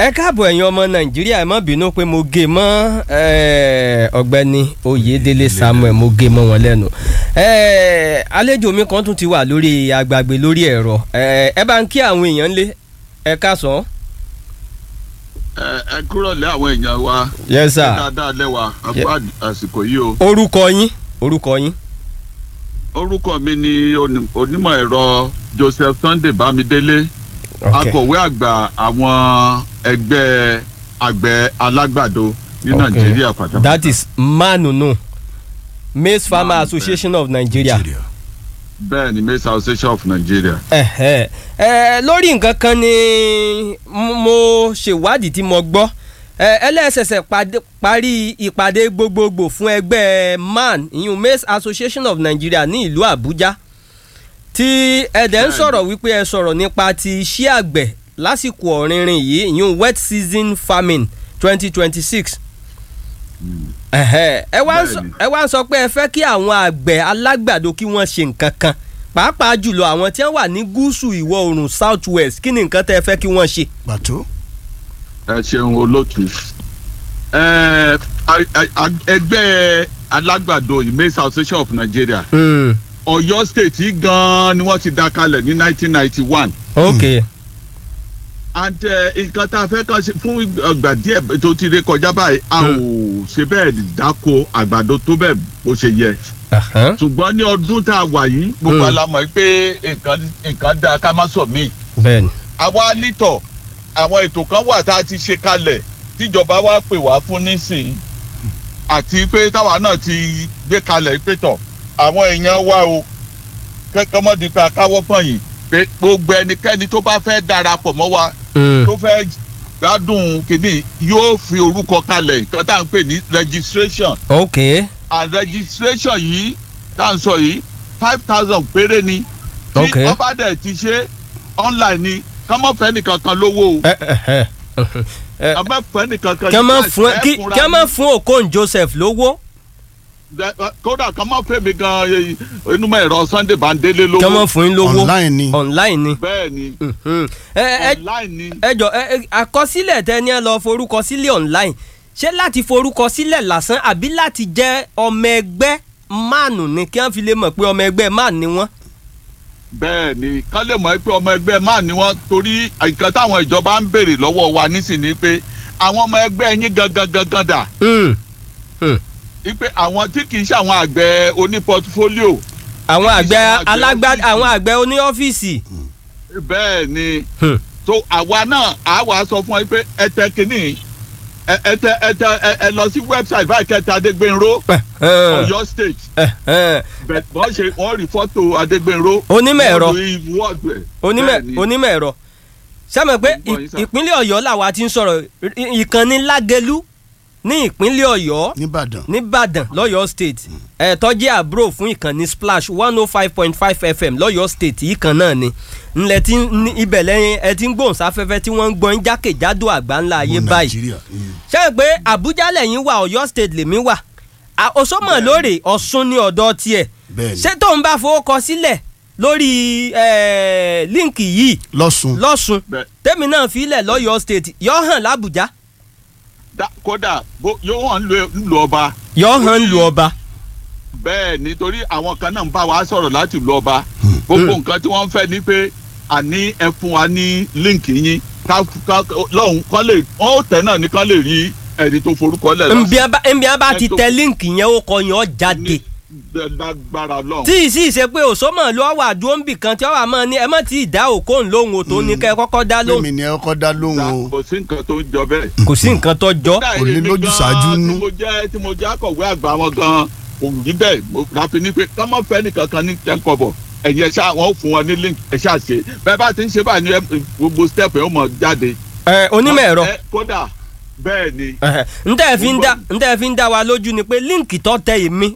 ẹ káàbọ̀ ẹ̀yin ọmọ nàìjíríà ẹ má bínú pé mo gé mọ́ eh, ọ̀gbẹ́ni oyèdélé samuel mo gé mọ́ wọn lẹ́nu Eh, àlejò mi kan tún ti wà lórí agbàgbé lórí ẹ̀rọ Eh, ẹ bá ń kí àwọn èèyàn lé ẹ káàsán. ẹ ẹ kúrò lé àwọn èèyàn wa yes sir dáadáa lẹ́wà àpò àsìkò yìí o orúkọ yín orúkọ yín. orúkọ mi ni oní- onímọ̀ ẹ̀rọ Joseph Sunday Bámidélé akọ̀wé àgbà àwọn ẹgbẹ́ àgbẹ̀ alágbàdo ní Okay. Nàìjíríà pátápátá that is manunu maize farmer Man, association of nigeria. bẹ́ẹ̀ ni Maize Association of Nigeria. ẹ̀hẹ́. ẹ lórí nǹkan kan ni m- mo ṣèwádìí tí mo gbọ́ ẹ ẹlẹ́sẹ̀sẹ̀ pàdé- parí ìpàdé gbogbogbò fún ẹgbẹ́ man ìyún maize association of nigeria ní ìlú àbújá tí ẹ̀dẹ̀ ń Bẹ́ẹ̀ni. sọ̀rọ̀ wípé ẹ sọ̀rọ̀ nípa ti iṣẹ́ àgbẹ̀ lásìkò ọ̀rìnrìn yìí ìyún wet season farming twenty twenty six ẹ wá ń sọ- Bẹ́ẹ̀ni. ẹ wá ń sọ pé ẹ fẹ́ kí àwọn àgbẹ̀ alágbàdo kí wọ́n ṣe nǹkan kan pàápàá jùlọ àwọn tí wọ́n wà ní gúúsù ìwọ̀ oòrùn south west kí ni nǹkan tẹ́ ẹ fẹ́ kí wọ́n ṣe. pàtó. ẹ ṣeun olótú ẹ a- a- ẹgbẹ́ alágbàdo yìí Maize Association of Nigeria Ọ̀yọ́ state yìí gan-an ni wọ́n ti dá kalẹ̀ ní 1991 ok and eh, nǹkan tá a fẹ́ kàn ṣe fún ọgbà díẹ̀ tó ti ré kọjá báyìí a ò ṣe bẹ́ẹ̀ dáko àgbàdo tó bẹ́ẹ̀ bó ṣe yẹ Ahan. ṣùgbọ́n ní ọdún tá a wà yìí gbogbo Mm. alamọ̀ pé nǹkan nǹkan dáa ká má sọ míì bẹ́ẹ̀ni àwa nítọ̀ àwọn ètò kan wà tá a ti ṣe kalẹ̀ tíjọba wa pè wá fún nísìnyí àti pé táwa náà ti gbé kalẹ̀ pé tọ̀ àwọn èèyàn wa o kẹ́kẹ́ mọ́ di pé akáwọ́ pọ̀nyìn pé gbogbo ẹnikẹ́ni tó bá fẹ́ darapọ̀ mọ́ wa Mm. tó fẹ́ gbádùn kìíní yóò fi orúkọ kalẹ̀ nǹkan tá à ń pè ní registration ok and registration yìí tá à ń sọ yìí five thousand péré ni tí Ok. ọba dẹ̀ ti ṣe online ni kọ́mọ̀fẹ́ nìkan kan lówó o ẹ ẹ ẹ kọ́mọ̀fẹ́ nìkan kan kí wọ́n má ní fún kí ẹ̀kúnra kí wọ́n má ní- fún okon joseph lówó dẹ- kódà kọ́mọ̀fẹ́ mi gan eh, onímọ̀ ẹ̀rọ Sunday Bandele kí wọ́n má lówó fún yín lówó online ni. online ni. bẹ́ẹ̀ ni Mhm. ẹ ẹ online ni ẹ jọ ẹ ẹ, àkọsílẹ̀ tẹ ní ẹ lọ forúkọ sílẹ̀ online ṣé láti forúkọ sílẹ̀ lásán àbí láti jẹ́ ọmọ ẹgbẹ́ máànù ni kí wọ́n fi lè mọ̀ pé ọmọ ẹgbẹ́ máànù ni wọ́n. bẹ́ẹ̀ ni kán lè mọ̀ pé ọmọ ẹgbẹ́ máà ni wọ́n torí nǹkan táwọn ìjọba ń béèrè lọ́wọ́ wa nísìnyí pé àwọn ọmọ ẹgbẹ́ yín gangan gangan dà Mm. wípé àwọn tí kì í ṣe àwọn àgbẹ̀ oní pọtifólíò àwọn àgbẹ̀ àgbẹ̀ alágbá ọ́fíìsì. àwọn àgbẹ̀ oní ọ́fíìsì. bẹ́ẹ̀ ni Hmm. so àwa náà á wàá sọ fún ẹ pé ẹ tẹ kínní ẹ ẹ tẹ ẹ tẹ ẹ ẹ lọ sí wẹ́bsáìtì báyìí kẹta Adégbénró Ọ̀yọ́ state bẹ́ẹ̀ wọ́n ṣe wọ́n rí fọ́tò Adégbénró Onímọ̀ ẹ̀rọ. wọ́n rí wọ́ọ̀dù ẹ̀. onímọ̀ Bẹ́ẹ̀ ni. onímọ̀ ẹ̀rọ sẹ́mi pé Mo gbọ́ yín, sir. ìpínlẹ̀ ọ̀yọ́ làwa ti ń sọ̀rọ̀ ì- ìkànnì lágẹ̀lú ní ìpínlẹ̀ ọ̀yọ́ nìbàdàn. nìbàdàn lọ́yọ́ state ẹ̀ tọ́jú àbúrò fún ìkànnì splash one oh five point five fm lọ́yọ́ state yìí kan náà ni ńlẹ̀ tí ń- ibẹ̀ lẹ́yìn ẹ ti ń gbóhùnsáfẹ́fẹ́ tí wọ́n ń gbọ́n jákèjádò àgbáńlá ayé Gbogbo báyìí Nàìjíríà. Mm. ṣé ẹ pé àbújá lẹ́yìn wà ọ̀yọ́ state lèmi wà À- òṣòmọ̀ lóòrè ọ̀ṣun ní ọ̀dọ̀ tiẹ̀ bẹ́ẹ̀ni ṣé tóun bá fowó kọ sílẹ̀ lórí eh, líǹkì yìí lọ́sùn. lọ́sùn Bẹ́ẹ̀. tèmi náà filẹ̀ lọ́yọ̀ state yọ hàn lábùjá Dá- kódà bó- yóò hàn ń lu ọba yọ hàn lu ọba. bẹ́ẹ̀ nítorí àwọn kan náà ń bá wa sọ̀rọ̀ láti lu ọba gbogbo nǹkan tí wọ́n ń fẹ́ ni pé àní ẹ fún wa ní líǹkì yín ká ká lọ́hùn kán lè wọ́n ó tẹ̀ náà ní kán lè rí ẹni tó forúkọ lẹ̀ lọ. nbí a bá nbí a bá ti Ẹ tó- tẹ líǹkì yẹn ó kọ yẹn ó jáde ní lágbára lọ́hùn. tí ì sì ṣe pé òṣòmọ̀ ló wà dúró nbì kan tí ó wà mọ́ ni ẹ má ti dá òkóhùn lóhùn o tó ní kẹ́ ẹ kọ́kọ́ dá lóhùn lómi ni ẹ kọ́kọ́ dá lóhùn o. kò sí nǹkan tó ń jọ bẹ́ẹ̀. kò sí nǹkan tó jọ. Kò lè lójú ṣáájú nú. tí mo jẹ́ tí mo jẹ́ akọ̀wé àgbà wọn gan-an kò rí bẹ́ẹ̀ mo láfi ní pé ká má fẹ́ nìkan kan ní tẹ́ńkọ̀bọ̀ ẹ̀yin ẹ̀ṣá wọn ò fún wọn ní link ẹ̀ṣá ṣe bẹ́ẹ̀ bá ti ń ṣe báyìí ní ẹ- gbogbo step ẹ̀ ó mọ̀ jáde. ẹ onímọ̀ ẹ̀rọ Ẹ, kódà bẹ́ẹ̀ ni ntẹ́ fi ń dá ntẹ́ fi ń dá wa lójú ni pé líǹkì tó tẹ èmi